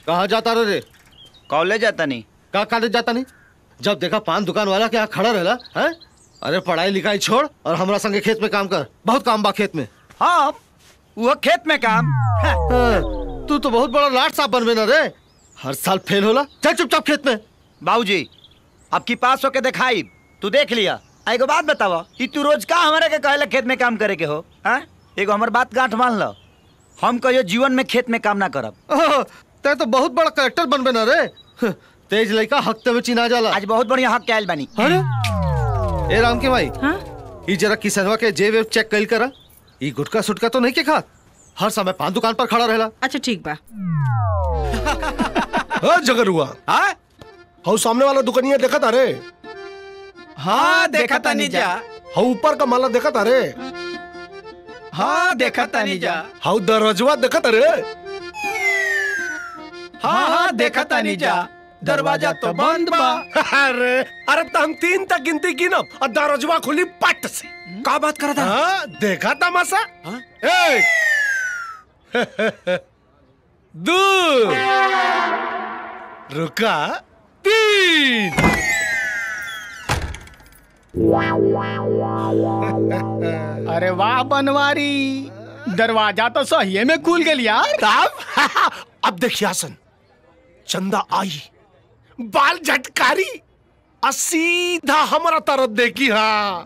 कहाँ जाता रे रे कॉलेज जाता नहीं कहाँ कॉलेज जाता नहीं जब देखा पान दुकान वाला के यहाँ खड़ा रहला है अरे पढ़ाई लिखाई छोड़ और हमरा संगे खेत में काम कर बहुत काम बा खेत में हाँ वो खेत में काम हाँ, हाँ, तू तो बहुत बड़ा लाट साहब बनबे ना रे हर साल फेल होला चल चुपचाप खेत में बाबूजी अब की पास होके दिखाई तू देख लिया आ, एगो बात बतावा कि तू रोज का हमारे के कहले खेत में काम करे के हो हाँ एगो हमर बात गांठ मान लो हम कहियो जीवन में खेत में काम ना करब ओह, ते तो बहुत बड़ा करेक्टर बनबे ना रे हं, तेज लड़का हफ्ते में चिना जाला आज बहुत बढ़िया हक के आयल बानी अरे ए राम के भाई हाँ ई जरा किसनवा के जेब वेब चेक कइल करा ई गुटका सुटका तो नहीं के खा हर समय पान दुकान पर खड़ा रहेला अच्छा ठीक बा हाँ जगरुआ हाँ हऊ सामने वाला दुकानिया देखा था रे हाँ देखा तानी जा हऊ ऊपर का माला देखा था रे हाँ देखा तानी जा हऊ दरवाजवा देखा था रे हाँ हाँ देखा तानी जा दरवाजा तो बंद बा अरे अरे तो हम तीन तक गिनती गिनब और दरवाजवा खुली पट से का बात कर था हाँ देखा तमाशा हाँ? एक दो रुका तीन अरे वाह बनवारी दरवाजा तो सही में खुल गया यार तब अब देखिए हसन चंदा आई बाल झटकारी और सीधा हमारा तरफ देखी हाँ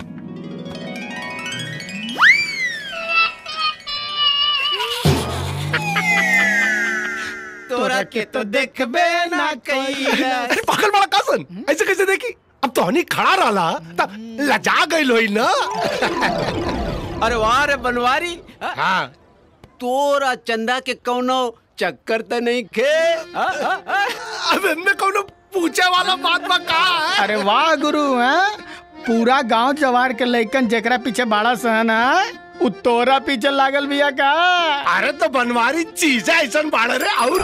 तोरा के तो देखबे ना कई अरे पागल बड़ा कासन ऐसे कैसे देखी अब तो हनी खड़ा रहा तब लजा गई लोई ना अरे वाह रे बनवारी हाँ तोरा चंदा के कौनो चक्कर तो नहीं खे हाँ, हाँ, हाँ। अब इनमें कौन पूछे वाला बात बा का है अरे वाह गुरु हैं पूरा गांव जवार के लइकन जेकरा पीछे बाड़ा सहन है उ तोरा पीछे लागल बिया का अरे तो बनवारी चीज है ऐसा बाढ़ रे और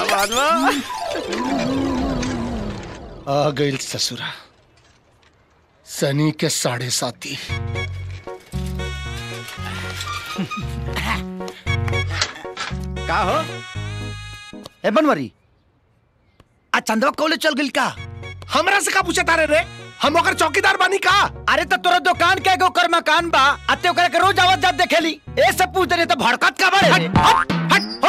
आ गई ससुरा सनी के साढ़े साथी का हो ए बनवरी आ चंदवा कॉलेज चल गइल का हमरा से का पूछे तारे रे हम ओकर चौकीदार बानी का अरे तो तोरा दुकान के एगो कर मकान बा अते ओकरा के रोज आवत जात देखेली ए सब पूछ दे तो भड़कत का बारे हट हट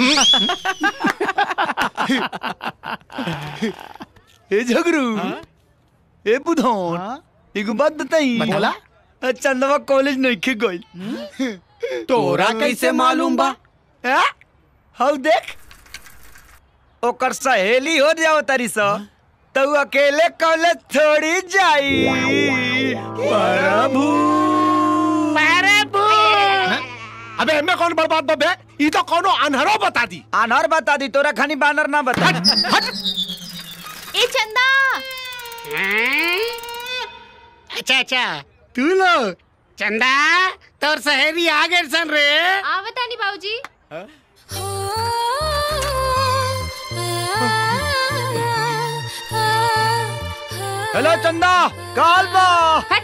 हट ए झगरू ए बुधौन एगो बात बताई बोला आ, चंदवा कॉलेज नहीं खे गइल तोरा कैसे मालूम बा हैं? हौ देख ओकर सहेली हो जाओ तारी सा तो उ अकेले कॉलेज थोड़ी जाई प्रभु अबे हमें कौन बर्बाद बबे ई तो कोनो अनहरो बता दी आनर बता दी तोरा खानी बानर ना बता ए चंदा अच्छा अच्छा तू लोग चंदा तोर सहेली आ गए सन रे आवता नहीं बाबूजी हेलो चंदा काल बा हट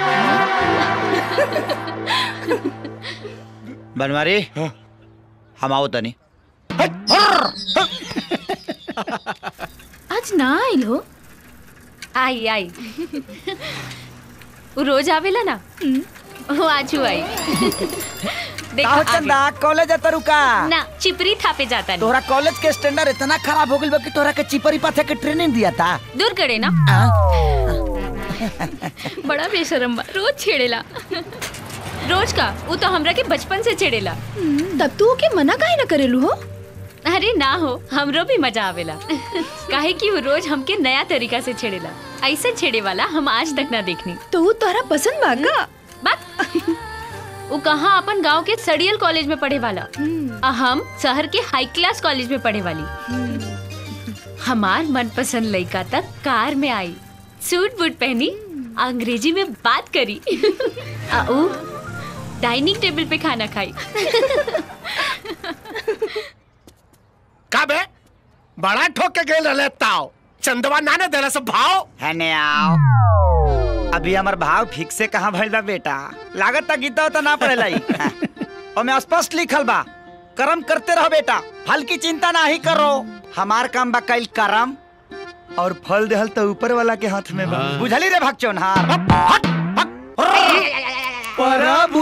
बनवारी हम आओ तनी आज ना आइल हो आई आई वो रोज आवेला ना वो आज आई देखो का हो आ चंदा कॉलेज जाता रुका गई। ना चिपरी थापे जाता नहीं तोहरा कॉलेज के स्टैंडर्ड इतना खराब हो गइल बा कि तोहरा के चिपरी पाथे के ट्रेनिंग दिया था दूर करे ना आ? बड़ा बेशरम बा रोज छेड़ेला रोज का वो तो हमरा के बचपन से छेड़ेला तब तू के मना काहे न करेलू हो अरे ना हो हमरो भी मजा आवेला काहे कि वो रोज हमके नया तरीका से छेड़ेला ऐसा छेड़े वाला हम आज तक ना देखनी तो वो तोहरा पसंद बा का बात वो कहाँ अपन गांव के सड़ियल कॉलेज में पढ़े वाला आ हम शहर के हाई क्लास कॉलेज में पढ़े वाली हमार मनपसंद लड़का तक कार में आई सूट बूट पहनी अंग्रेजी में बात करी आ ऊ डाइनिंग टेबल पे खाना खाई का बे बड़ा ठोक के गेल रहले ताव चंदवा नाने देला सब भाव है ने आओ अभी हमार भाव फिक्स से कहाँ भइल बा बेटा लागत ता गीता तो ना पड़ेला ई। हाँ। ओमे स्पष्ट लिखल बा कर्म करते रहो बेटा फल की चिंता ना ही करो हमार काम बा कल कर्म और फल देहल तो ऊपर वाला के हाथ में बा बुझली रे भगचोनहार हट प्रभु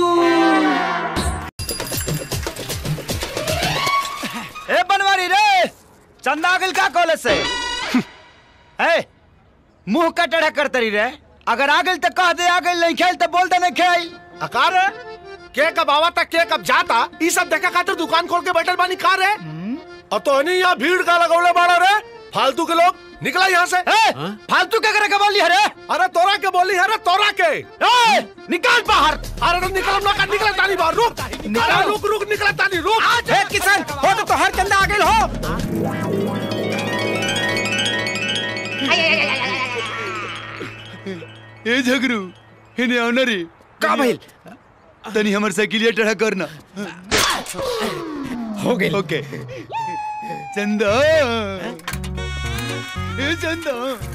ए बनवारी रे चंदा आगिल का कॉलेज से ए मुंह का टेढ़ा करते रही रे अगर आगिल तो कह दे आगिल नहीं खेल तो बोल दे नहीं खेल अकार है के कब आवा था के कब जाता ई सब देखा खातिर दुकान खोल के बैठल बानी कार है और तो नहीं यहाँ भीड़ का लगौले बाड़ा रे फालतू के लोग निकला यहाँ से ए, फालतू क्या करे के बोली अरे अरे तोरा के बोली है रे तोरा के ए, निकाल बाहर अरे तो निकल ना कर निकला तानी बाहर रुक अरे रुक रुक निकला तानी रुक ए, किसान हो तो तोहर चंदा आगिल हो ए झगरू हेने आना रे का भइल तनी हमर साइकिलिया टेढ़ा करना हो गइल ओके चंदा ए चंदा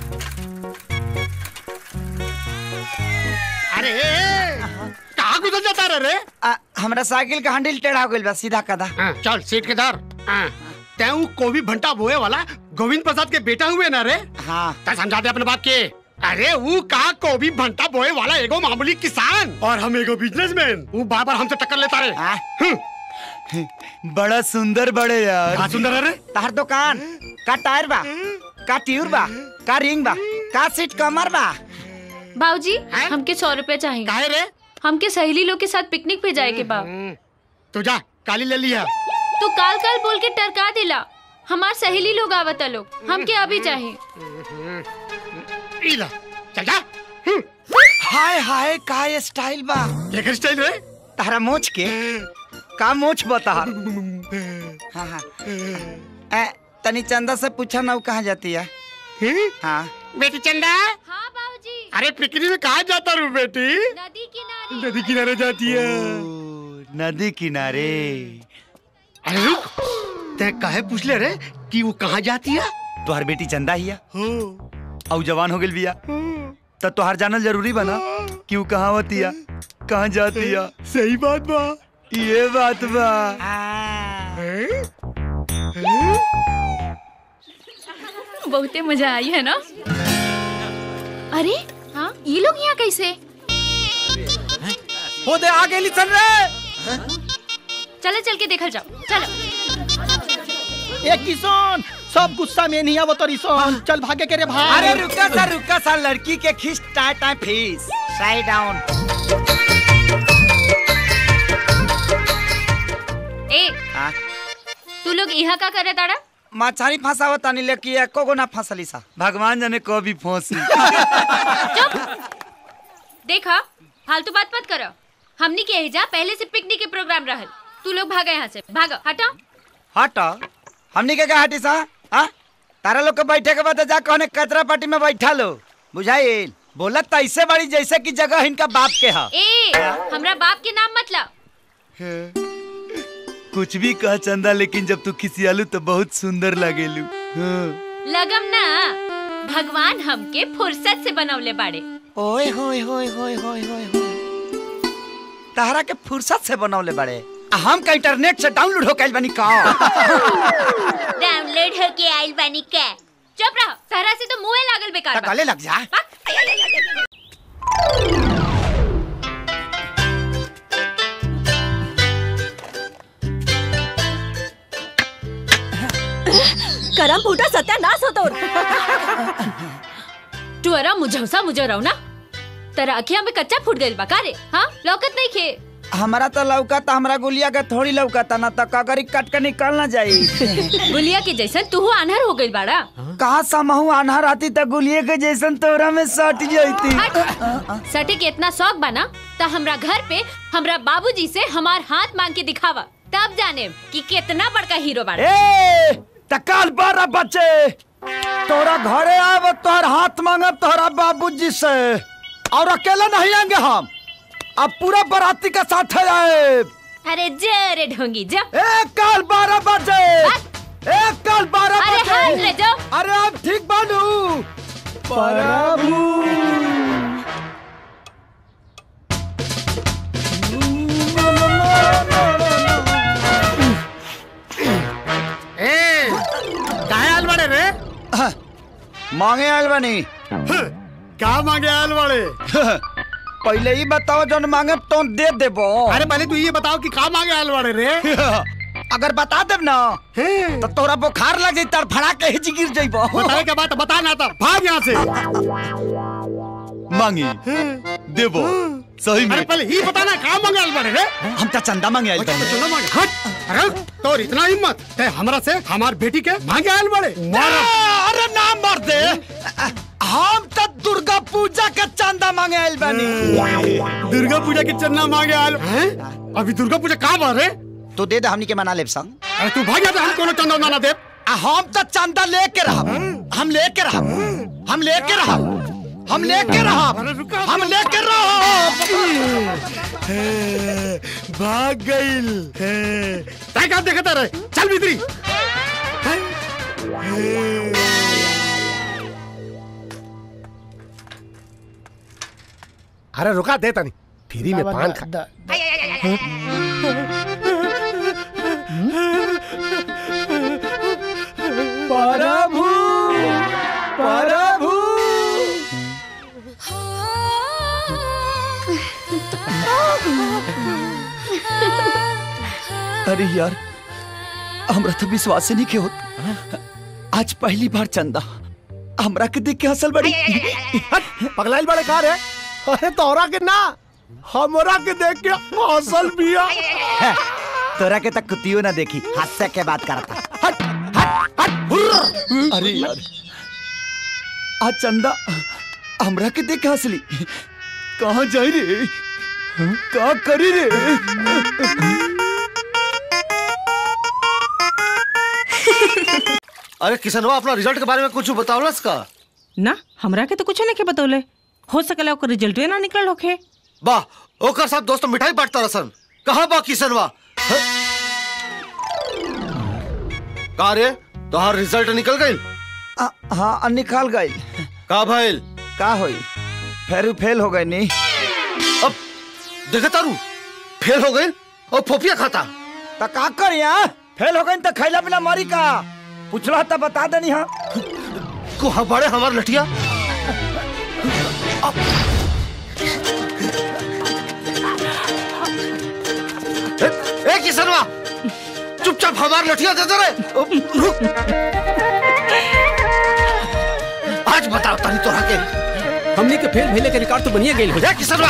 अरे कहाँ गुजर जाता रे रे आ, हमरा साइकिल का हैंडल टेढ़ा हो गइल बा सीधा कदा हाँ, चल सीट के धर हाँ, तैं कोवी भंटा बोए वाला गोविंद प्रसाद के बेटा हुए ना रे हाँ तै समझा दे अपने बाप के अरे वो कहा कोवी भंटा बोए वाला एगो मामूली किसान और हम एगो बिजनेसमैन वो बार बार हमसे टक्कर लेता रे हाँ? बड़ा सुंदर बड़े यार कहाँ सुंदर है रे तहर दुकान का टायर बा का ट्यूर बा का रिंग बा का सीट कमर बा बाबूजी हैं? हमके सौ रुपए चाहिए काहे रे हमके सहेली लोग के साथ पिकनिक पे जाए के बा तू जा काली ले लिया तू काल काल बोल के टरका दिला हमार सहेली लोग आवता लोग हमके अभी चाहिए इला चल जा हम्म, हाय हाय का ये स्टाइल बा लेकर स्टाइल रे तहरा मोच के का मोच बता हाँ हाँ ए, तनी चंदा से पूछा ना वो कहाँ जाती है हम्म, हाँ बेटी चंदा हाँ बाबूजी अरे पिकनिक में कहाँ जाता रू बेटी नदी किनारे नदी किनारे जाती है ओ, नदी किनारे अरे रुक ते काहे पूछ ले रे कि वो कहाँ जाती है तुहार बेटी चंदा ही है हो और जवान हो गइल बिया तो तुहार जानल जरूरी बना कि वो कहाँ होती है कहाँ जाती है सही बात बा ये बात बा बहुते मजा आई है ना अरे हाँ ये लोग यहाँ कैसे हो दे आगे लिसन रे चलो चल के देखल जाओ चलो ए किसान सब गुस्सा में नहीं आवत रिसन चल भागे के रे भाई अरे रुका सा रुका सा लड़की के खींच टाय टाय फीस साइड डाउन ए तू लोग यहाँ का करे ताड़ा मछारी फंसावत तानी लेकिन एको गो ना फंसली सा भगवान जाने कभी फंसी देखा फालतू बात मत करो हमनी के एजा पहले से पिकनिक के प्रोग्राम रहल तू लोग भागा यहाँ से भागो हटा हट हमनी के का हटी सा हाँ तारा लोग के बैठे के बाद जा कहने कचरा पार्टी में बैठा लो बुझाइल बोलत तो ऐसे बड़ी जैसे कि जगह इनका बाप के हा ए हमरा बाप के नाम मत ला कुछ भी कह चंदा लेकिन जब तू खिसियालू तो बहुत सुंदर लागेलू हाँ। लगम ना भगवान हमके फुर्सत से बनवले बाड़े ओए होए होए होए होए होए होए तहरा के फुर्सत से बनौले बड़े आ हम का इंटरनेट से डाउनलोड हो कैल बनी का डाउनलोड होके आइल बानी के चुप रहो सहरा से तो मुंह लागल बेकार बा। गले लग जा बक। करम फूटा सत्यानाश होतो तू अरा मुझौसा मुझो रहो ना तेरा अखिया में कच्चा फूट गइल बा का रे हाँ लौकत नहीं खे हमारा तो लौका था हमरा गुलिया के थोड़ी लौका था ना तो कगरी कट के निकल ना जाई गुलिया के जैसन तू आन्हर हो गइल बाड़ा कहा समहू आन्हर आती तो गुलिये के जैसन तोरा में सट जाती हट। सटे के इतना शौक बना तो हमरा घर पे हमरा बाबूजी से हमार हाथ मांग के दिखावा तब जाने कि कितना बड़का हीरो बाड़ा ए तकाल बारह बच्चे तोरा घरे आब तोहर हाथ मांगब तोहरा बाबूजी से और अकेले नहीं आएंगे हम अब पूरा बराती के साथ आए अरे जरे ढोंगी जा एक काल बारह बजे एक काल बारह अरे हाथ बजे ले जाओ अरे अब ठीक बानू मांगे आयल बनी का मांगे आयल वाले पहले ही बताओ जौन मांगे तो दे देबो अरे पहले तू ये बताओ कि का मांगे आयल वाले रे अगर बता देब ना तो तोरा बुखार लग जाई तड़फड़ा के हिच गिर जाइबो बताए के बात बता ना था भाग यहाँ से मांगी देबो सही में अरे पहले ही बता ना का मांगे आयल वाले रे हम तो चंदा मांगे आयल अच्छा, बनी तो चलो मांगे हट अरे तोर इतना हिम्मत ते हमरा से हमार बेटी के मांगे आयल वाले अरे ना मार दे हम तो दुर्गा पूजा के चंदा मांगे आयल बनी दुर्गा पूजा की चन्ना मांगे आयल हैं? अभी दुर्गा पूजा कहाँ बार है तू दे दे हमनी के मना लेब संग अरे तू भाग जा हम कोनो चंदा ना दे आ, हम तो चंदा लेके रहब हम लेके रहब हम लेके रहब हम लेके रहब हम लेके रहब भाग गइल तय का देखता रहे चल भीतरी अरे रुका दे तनी फ्री में पान खा प्रभु प्रभु अरे यार हमरा तो विश्वास ही नहीं के होत आज पहली बार चंदा हमरा के देख के हंसल बड़ी पगलाइल बड़े कार है अरे तोरा के ना हमरा के देख के हौसल बिया तोरा के तक कुतियो ना देखी हास्य के बात करता हट हट हट हुर्र। अरे यार आज चंदा हमरा के देख के हंसली कहाँ जाई रे का करी रे अरे किसनवा अपना रिजल्ट के बारे में कुछ बतावलस का ना हमरा के तो कुछ नहीं के बतौले हो सकला ओकर रिजल्ट ना निकल होखे वाह ओकर साथ दोस्त मिठाई बांटता रसन कहाँ बा किसनवा ह? का रे तोहार रिजल्ट निकल गइल आ, हाँ निकाल गई का भइल का होई फेरू फेल हो गई नी अब देखे तारू फेल हो गइल और फोफिया खाता तो का कर यहाँ फेल हो गई तो खैला पिला मरी का पूछला तो बता देनी हाँ को बड़े हमार लठिया ए, ए किसनवा चुपचाप हमार लठिया दे दे रे रुक। आज बताओ तानी तोरा के हमने के फेल भइले के रिकॉर्ड तो बनिए गेल हो ए किसनवा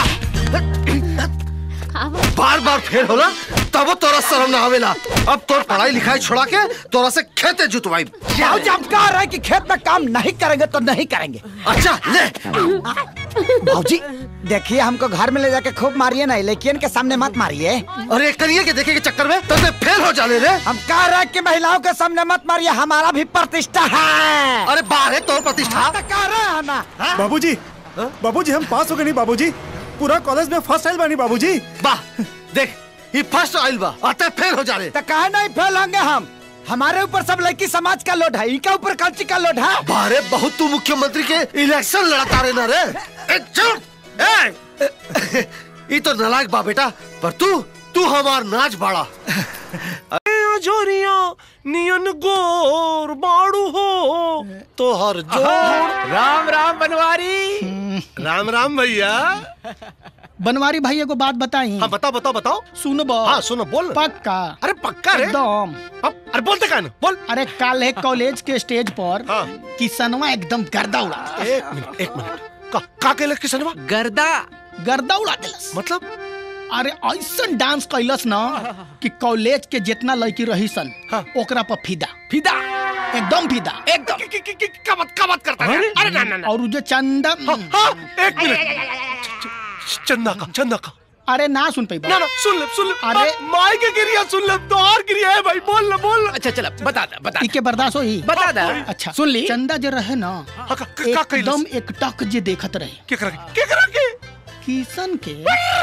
बार बार फेल होला तब तोरा शर्म ना आवेला अब तोर पढ़ाई लिखाई छोड़ा के तोरा से खेते जुतवाई जाओ जब कह रहा है कि खेत में काम नहीं करेंगे तो नहीं करेंगे अच्छा ले भाजी देखिए हमको घर में ले जाके खूब मारिए ना लेकिन के सामने मत मारिए अरे करिए के देखे के चक्कर में तब फेल हो जाले रे हम कह रहे हैं कि महिलाओं के सामने मत मारिए हमारा भी प्रतिष्ठा है अरे बाहर है तोर प्रतिष्ठा तो कह रहे हैं ना बाबूजी बाबूजी हम पास हो गए नहीं बाबूजी पूरा कॉलेज में फर्स्ट आइल बानी बाबूजी वाह देख ये फर्स्ट आइल बा अतः फेल हो जाले तो कहे नहीं फेल होंगे हम हमारे ऊपर सब लड़की समाज का लोड है इनका ऊपर कल्ची का लोड है बारे बहुत तू मुख्यमंत्री के इलेक्शन लड़ता रहे ना रे ए, चुप ए ये तो नालायक बा बेटा पर तू तू हमार नाच बाड़ा जोरिया नियन गोर बाड़ू हो तो हर जोड़ राम राम बनवारी राम राम भैया बनवारी भाई एगो बात बताई हाँ बताओ बताओ बताओ सुनबो हाँ सुनो बोल पक्का अरे पक्का रे एकदम अब अरे बोलते का ना बोल अरे कल है कॉलेज के स्टेज पर हाँ। किसनवा एकदम गर्दा उड़ा एक मिनट एक मिनट का का केलक किसनवा गर्दा गर्दा उड़ा दिलस मतलब अरे ऐसा डांस कैलस ना कि कॉलेज के जितना लड़की रही सन हाँ। ओकरा पर फिदा फिदा एकदम फिदा एकदम कि- कि- कि- कि- क्या बात क्या बात करता है अरे ना ना ना और उ जो चंदा हाँ हाँ एक मिनट च- च- चंदा का चंदा का अरे ना सुन पाई ना ना सुन ले सुन ले अरे- अरे माई के गिरिया सुन ले तो और गिरिया है भाई बोल ना बोल ना अच्छा चला बता दा बता इके बर्दाश्त होई बता दा अच्छा सुन ली चंदा जो रहे ना हाँ, का, का, का कैलस? एकदम एक टक जे देखत रहे क्या करा के क्या करा के किशन के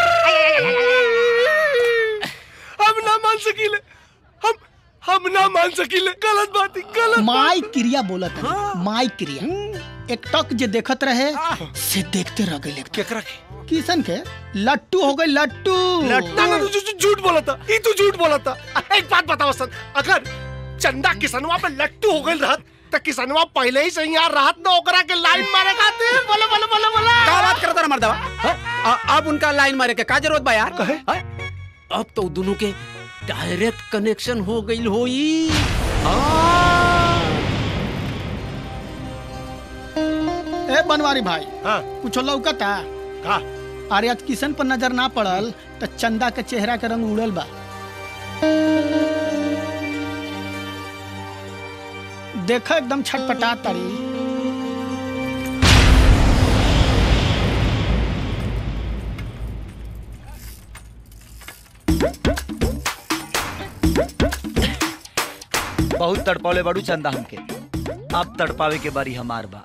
हम ना मान सकीले हम हम ना मान सकीले गलत बात है गलत माई क्रिया बोलत है माई क्रिया एक टक जे देखत रहे से देखते रह गए क्या करा के किशन के लट्टू हो गए लट्टू ना ना तू झू- झूठ बोला था ये तू झूठ बोला था एक बात बताओ सर अगर चंदा किसनवा पे लट्टू हो गई रहत तो किसनवा पहले ही से यहाँ राहत न ओकरा के लाइन मारे खातिर बोले बोले बोले बोले का बात करता मर्दवा हाँ? अ- अब उनका लाइन मारे के का जरूरत बा यार कहे? हाँ? अब तो दोनों के डायरेक्ट कनेक्शन हो गई होई ए बनवारी भाई हाँ कुछ लौकता का अरे आज किशन पर नजर ना पड़ल तो चंदा के चेहरा के रंग उड़ल बा देखो एकदम छटपटा तारी बहुत तड़पौले बड़ू चंदा हमके अब तड़पावे के बारी हमार बा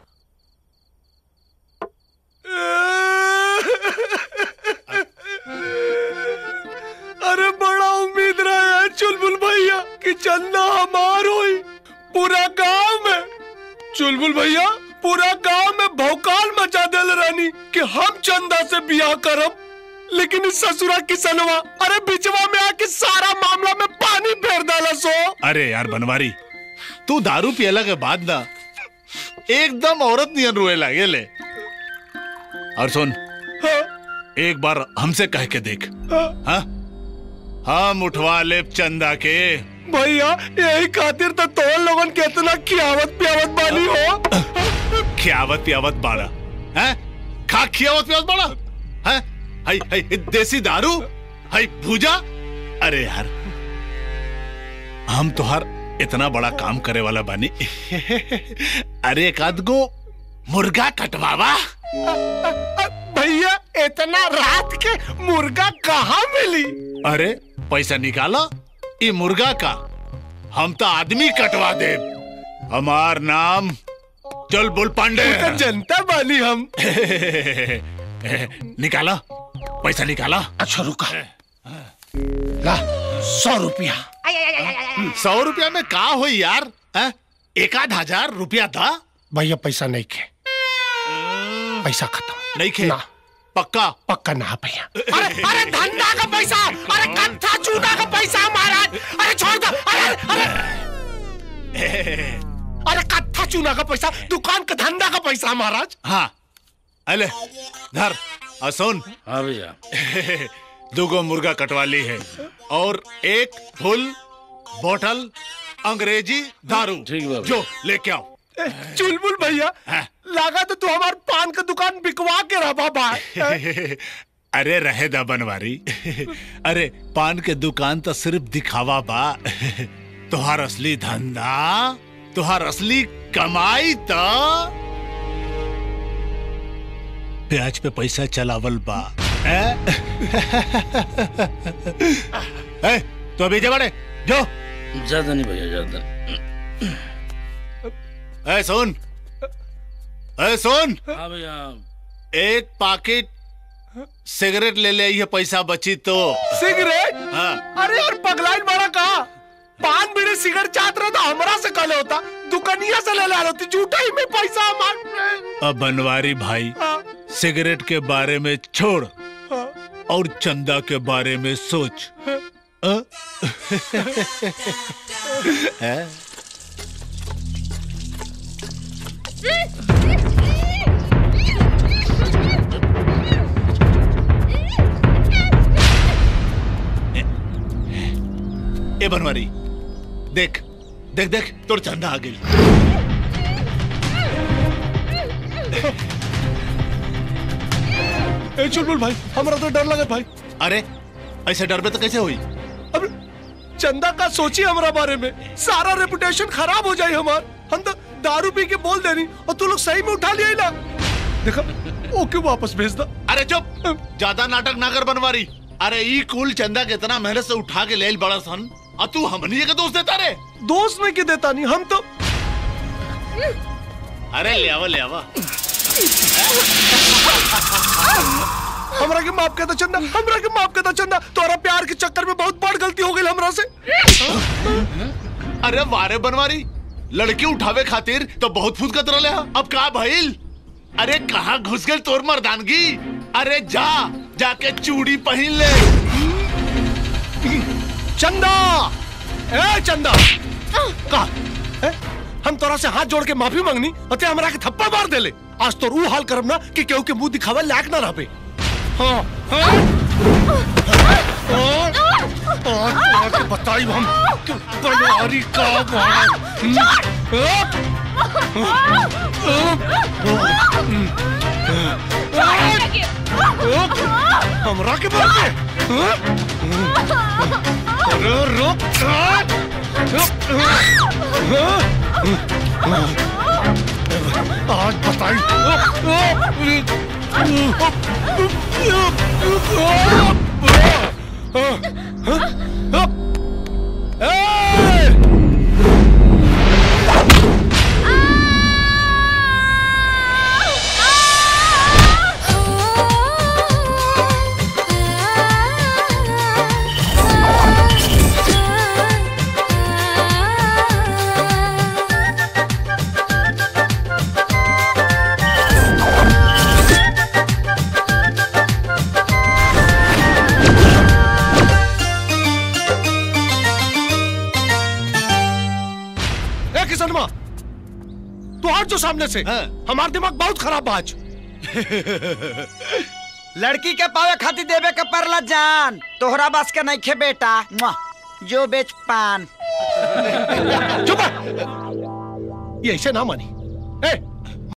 अरे बड़ा उम्मीद रहा है चुलबुल भैया कि चंदा हमार होई पूरा गांव में चुलबुल भैया पूरा गांव में भौकाल मचा देल रानी कि हम चंदा से बियाह करब लेकिन इस ससुरा किसनवा अरे बिचवा में आके सारा मामला में पानी फेर डाला सो अरे यार बनवारी तू दारू पियला के बाद ना एकदम औरत नियन रोए लागे ले और सुन हाँ, एक बार हमसे कह के देख हाँ, हाँ हम उठवा ले चंदा के भैया यही खातिर तो तो लोगन के इतना खियावत पियावत बानी हो खियावत पियावत बाड़ा हैं खा खियावत पियावत बाड़ा हैं हाय हाय देसी दारू हाय भूजा अरे यार हम तोहार इतना बड़ा काम करे वाला बानी अरे एक आध गो मुर्गा कटवावा भैया इतना रात के मुर्गा कहाँ मिली अरे पैसा निकाला ई मुर्गा का हम तो आदमी कटवा दे हमार नाम चल बोल पांडे तो जनता बानी हम निकाला पैसा निकाला अच्छा रुका ला सौ रुपया सौ रुपया में का हो यार हैं? एक आध हजार रुपया था भैया पैसा नहीं खे पैसा खत्म नहीं खे ना पक्का पक्का ना भैया अरे अरे धंधा का पैसा अरे कत्था चूना का पैसा महाराज अरे छोड़ दो अरे अरे अरे कत्था चूना का पैसा दुकान का धंधा का पैसा महाराज हाँ अले धर और सुन हाँ भैया दुगो मुर्गा कटवा ली है और एक फुल बोतल अंग्रेजी दारू ठीक बा जो लेके आओ चुलबुल भैया हाँ। लगा तो तू हमार पान का दुकान बिकवा के रहा बाबा अरे रहे दा बनवारी अरे पान के दुकान तो सिर्फ दिखावा बा तुहार असली धंधा तुहार असली कमाई तो ब्याज पे पैसा चलावल बा हैं? ए, तो अभी जा बड़े जो ज्यादा नहीं भैया ज्यादा ए सुन ए सुन हाँ भैया एक पाकिट सिगरेट ले ले ये पैसा बची तो सिगरेट हाँ अरे यार पगलाइन बड़ा कहा पान बीड़ी सिगरेट चाहत रहा था हमरा से कल होता दुकानिया से ले ला होती झूठा ही में पैसा हमार अब बनवारी भाई हाँ, सिगरेट के बारे में छोड़ हाँ। और चंदा के बारे में सोच अ? हैं? ए बनवारी देख देख देख तोर चंदा आ गई ए चुलबुल भाई हमरा तो डर लगे भाई अरे ऐसे डर में तो कैसे हुई अब चंदा का सोची हमारा बारे में सारा रेपुटेशन खराब हो जाए हमार हम तो दारू पी के बोल देनी और तू लोग सही में उठा लिया ही ना देखा ओके वापस भेज दो अरे चुप ज्यादा नाटक ना कर बनवारी अरे ई कुल चंदा के इतना मेहनत से उठा के ले बड़ा सन और तू हमनी के दोस्त देता रे दोस्त में के देता नहीं हम तो अरे ले आवा ले आवा हमरा के माफ कर दो चंदा हमरा के माफ कर दो चंदा तोरा प्यार के चक्कर में बहुत बड़ गलती हो गई हमरा से अरे वारे बनवारी लड़की उठावे खातिर तो बहुत फूद कतरा ले अब का भइल अरे कहाँ घुस गई तोर मर्दानगी अरे जा जाके चूड़ी पहन ले चंदा ए चंदा का ए? हम तोरा तोरा से हाथ जोड़ के माफी मांगनी अते हमरा के थप्पड़ मार देले आज तो रू हाल करब ना कि केहू के मुंह दिखावे लायक ना रहबे हाँ हाँ हाँ आज तोरा के बताई हम कि बनवारी का बाड़ा हमरा के बोल के अरे रुक आज बताई ए किसनमा तू हट जो सामने से हमारा दिमाग बहुत खराब बा आज लड़की के पावे खातिर देवे के परला जान तोहरा बस के नहीं खे बेटा मुआ, जो बेच पान चुप रह। ये ऐसे ना मानी ए